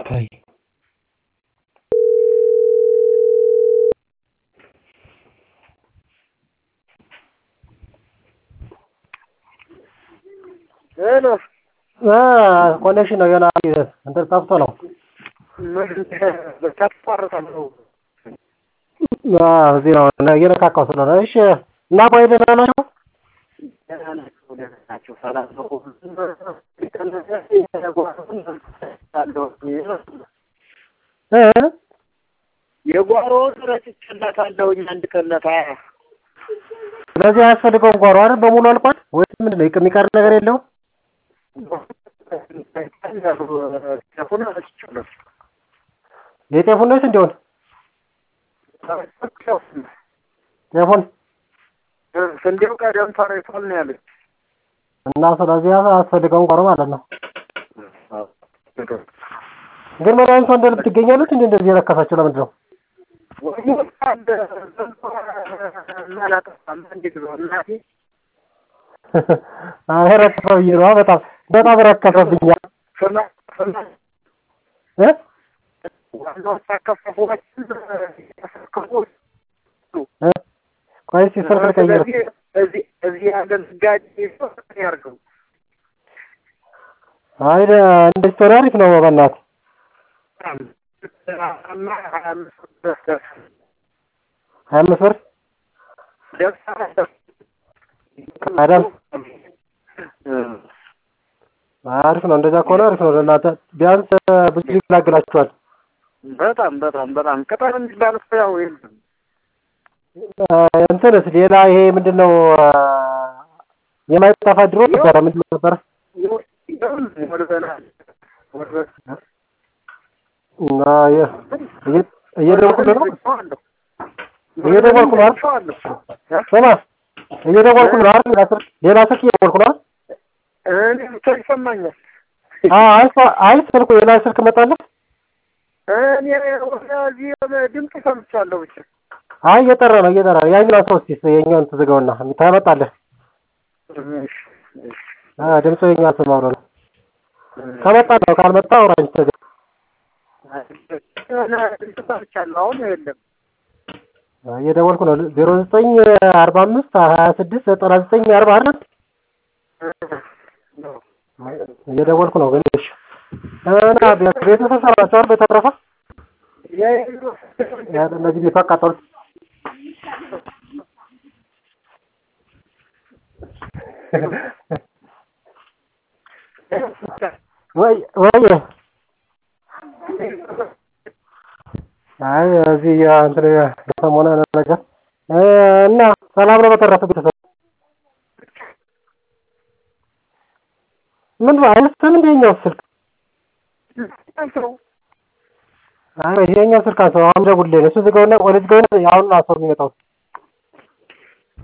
Kai. ሄሎ ኮኔክሽን ነው ገና እንትን ጠፍቶ ነው። ታቋርጣለሁ። እዚህ ነው እየነካካው ስለሆነ። እሺ እና ቆይ ደህና ናቸው? ደህና ናቸው፣ ደህና ናቸው። ሰላም ነው። እ የጓሮውን ረጭቼላታለሁኝ አንድ ቀለታ ስለዚህ አያስፈልገውም ጓሮ አይደል? በሙሉ አልቋል ወይስ ምንድን ነው የሚቀር ነገር የለውም? ቴፉን ረጭቼለት የጤፉን ነውስ እንዲሆን ጤፉን ስንዴው ቀደም ተረይቷል ነው ያለች። እና ስለዚህ አያስፈልገውም ጓሮ ማለት ነው። ግን መድኃኒቷ እንደ ልብ ትገኛለች እንዴ? እንደዚህ የረከሳቸው ለምንድን ነው? አይ ረከሰ ብዬ ነዋ። በጣም በጣም ረከሰብኝ። እ እ ቆይ እስኪ ስልክ ልቀይር። እዚህ ያለ ነጋዴ ያርገው አይ እንደ ስቶሪ አሪፍ ነው በእናትህ ሀያ አምስት ብር አይደል? አሪፍ ነው። እንደዛ ከሆነ አሪፍ ነው። ለእናንተ ቢያንስ ብዙ ይገላግላችኋል። በጣም በጣም በጣም ቅጠል የሚባል እኮ ያው የለም። እንትንስ ሌላ ይሄ ምንድን ነው የማይጠፋ ድሮ ነበረ። ምንድን ነው ነበረ? እና እየደወልኩልህ ነው እየደወልኩ ነው አይደል? ስማ እየደወልኩ ነው አይደል? ሌላ ስልክ ሌላ ስልክ እየደወልኩ ነው አይደል? እኔ ብቻ ይሰማኛል። አይ አይ ስልኩ ሌላ ስልክ መጣለህ? እኔ ወደዚህ ድምፅ ሰምቻለሁ ብቻ። አይ እየጠራ ነው እየጠራ ነው። ያኛው ሰው እስኪ የኛውን ትዝጋውና ታመጣለህ። አዎ ድምፁ የኛ ስማው ነው። ከመጣ ነው ካልመጣ አውራኝ ተገ ድምፅ ሰምቻለሁ። አሁን የለም። እየደወልኩ ነው። ዜሮ ዘጠኝ አርባ አምስት ሀያ ስድስት ዘጠና ዘጠኝ አርባ አይደል? እየደወልኩ ነው ግን እሺ። እና ቤተሰብ ሰራችሁ አይደል? በተረፈ እነዚህ ቤቱ አቃጠሉት። ወይ ወይ አይ እዚህ እንትን ሰሞኑን ነገር እና ሰላም ነው። በተረፈ ቤተሰብ ምን አይነስም እንደ የኛው ስልክ አይ ይሄኛው ስልክ አንተ አሁን ደውልልኝ። እሱ ዝጋውና ወደ ዝጋውና አሁን አሰው የሚመጣው